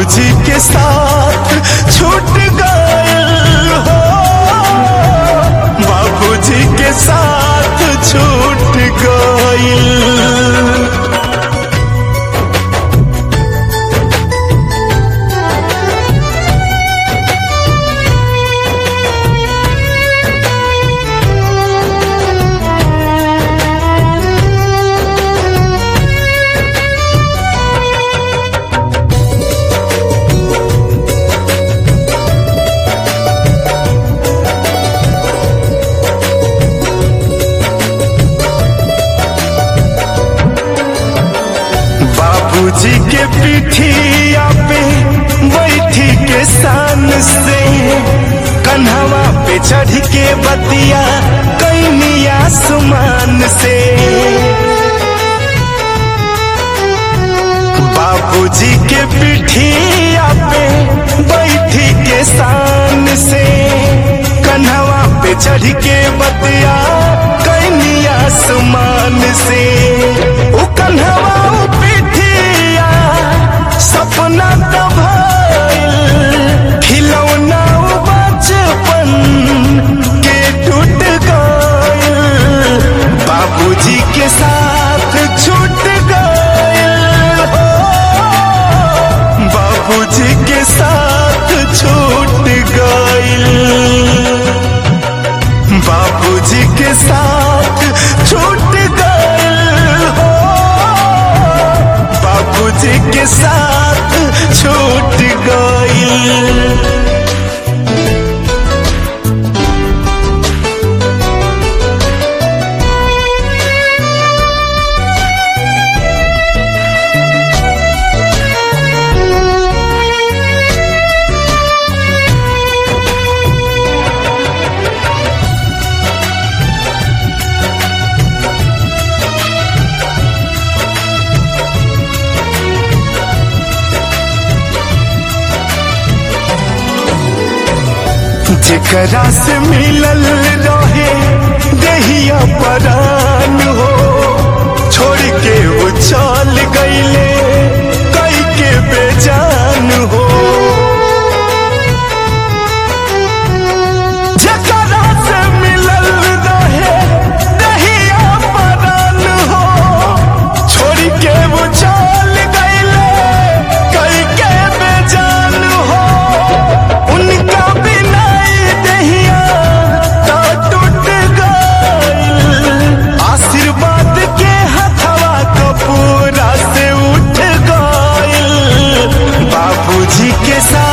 बाबूजी के साथ छूट गयल हो बाबूजी के साथ छूट गयल बाबूजी के पीठिया पे बैठी के सान से कन्हवा पे चढ़ के बतिया कैनी आसमान से बाबूजी के पीठिया पे बैठी के सान से कन्हवा पे चढ़ के बतिया कैनी आसमान से उ कन्हवा उ पीठिया सपना दबाइल खिलौना उ बचपन के टूट गइल बाबूजी के साथ छूट गइल हो बाबूजी के साथ छूट गइल बाबूजी के साथ छूट गइल हो बाबूजी के साथ छूट गइल जेकरा से मिलल रहे देहिया परान हो छोड़ के वो चल गईले कई के बेजान हो जेकरा से मिलल रहे देहिया परान हो छोड़ के वो चल गईले कई के बेजान हो उनका बिना ये दहिया तो टूट गइल आशीर्वाद के हथवा कपूरा से उठ गइल बाबूजी के साथ